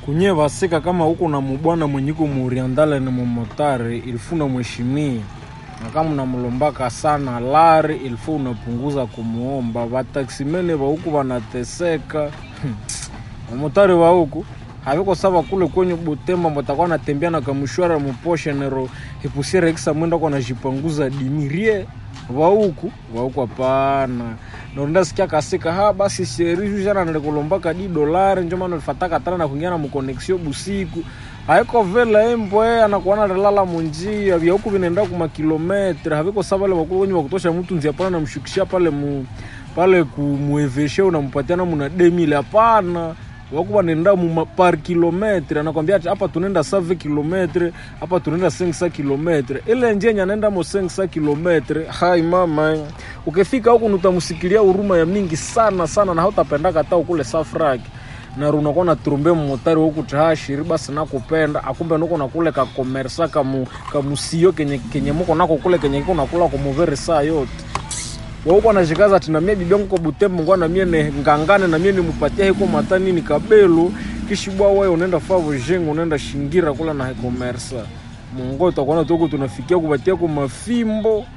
kunye vasika kama huko na mubwana mwenyiko muriandale ni mumotari ilifu unamheshimia na kama unamlombaka sana lari ilifu unapunguza kumuomba vataksimene va huku vanateseka wamotari wa huku haviko sawa kule kwenye Butembo mutakuwa natembea na kamushwara muposhe nero hipusiere kisa mwenda kwa najipanguza dimirie wa huku wa huku hapana nonda sikia kasika ha basi sheri jana nilikulombaka di dolari njo maana nilifataka tana na kuingia na mkonexio busiku haiko vela embo eh anakuwa nalala munjia vya huku vinaenda kuma kilometre haviko sawa ile wakulu wenye wakutosha mtu nzia pale namshukishia pale mu pale kumueveshe unampatia na muna demile hapana wakuwa nenda mu par kilometre anakwambia ati hapa tunaenda save kilometre hapa tunaenda 500 kilometre ile njia yenye anaenda mo 500 kilometre hai mama ukifika huku nutamusikilia huruma ya mingi sana sana na hautapendaka hata ukule safraki na unakuwa na turumbe motari huku tahashiri basi nakupenda akumbe nuko nakule kakomersa kamu kamusio kenye kenye muko nako kule kenye kiko nakula kumuveri saa yote wauko nashikaza ati namie bibi yangu ko Butembo ngwa namie ne ngangane namie nimupatia hiko matani ni kabelu kishibwa wewe unaenda favo jengo unaenda shingira kula na commerce mungo utakuwa tuko tunafikia kupatia kwa mafimbo